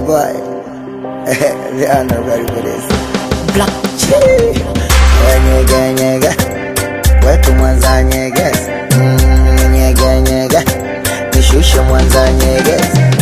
boy. they are not ready for this. Black Nyege nyege, wetu Mwanza nyege, Mm, nyege nyege, nishushe Mwanza nyege,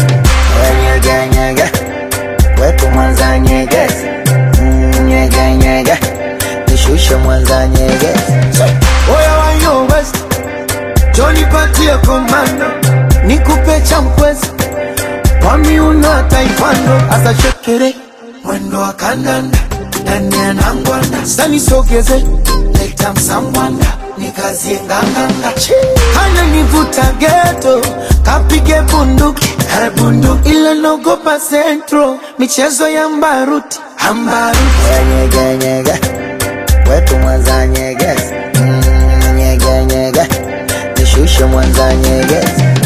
nyege nyege, wetu Mwanza nyege, Mm, nyege nyege, nishushe Mwanza nyege. Oya wa yo west Johnny patie komando Nikupe cha mkwezi Kwa miuno ya taifando Asa shekere Mwendo wa kandanda Ndani ya nangwanda Sani sogeze Leta msambwanda Nikazie nganganga Kana nivuta geto Kapige bunduki Eh, bunduki Ila nogopa centro Michezo ya mbaruti Ambaruti nyege nyege, wetu Mwanza nyege, Mm, nyege nyege, nishushe Mwanza nyege,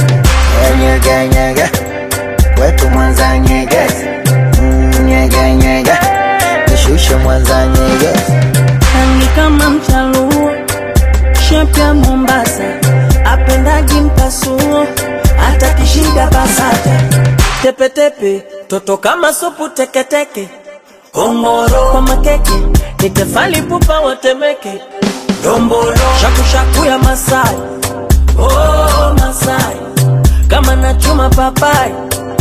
nyege nyege, wetu Mwanza nyege, Mm, nyege nyege, nishushe Mwanza nyege. rangi kama mchaluo, shepu ya Mombasa, apendagi mpasuo, hata kishida basata, tepetepe, toto kama supu teketeke, ongoro kwa makeke, nitefali pupa watemeke, dombolo shakushaku ya Masai, oh Masai, kama nachuma papai,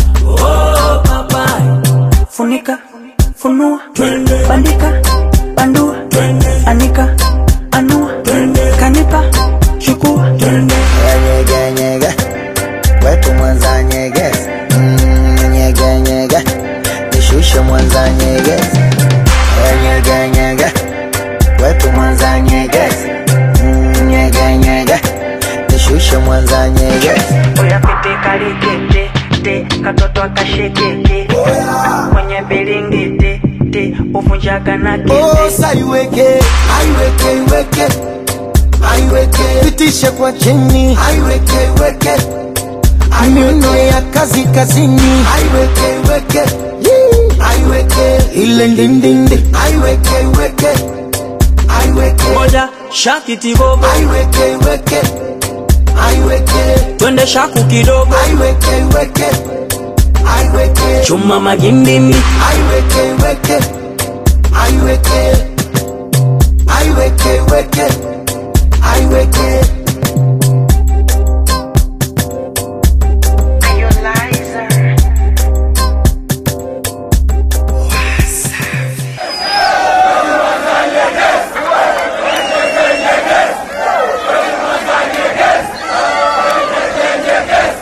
oh papai, funika funua bandika bandua anika anua kanipa chukua nyege nyege, wetu Mwanza nyege, Mm, nyege nyege, nishushe Mwanza nyege, nyege nyege, wetu Mwanza nyege, Mm, nyege nyege, nishushe Mwanza nyege. oya pete kalikete te katoto akashekete kwenye bilingiti te uvunjaga na kete Osa iweke, aiweke, iweke, aiweke, pitishe kwa chini, aiweke, iweke, miuno ya kazi kazini, aiweke, iweke, Yee. aiweke, ile ndindindi, aiweke, iweke, aiweke, moja shakiti bobo aiweke, iweke, aiweke, twende shaku kidogo aiweke, iweke, aiweke, chuma magimbimi aiweke, iweke, aiweke, aiweke, iweke, aiweke.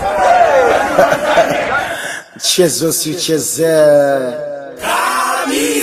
Mchezo si uchezee.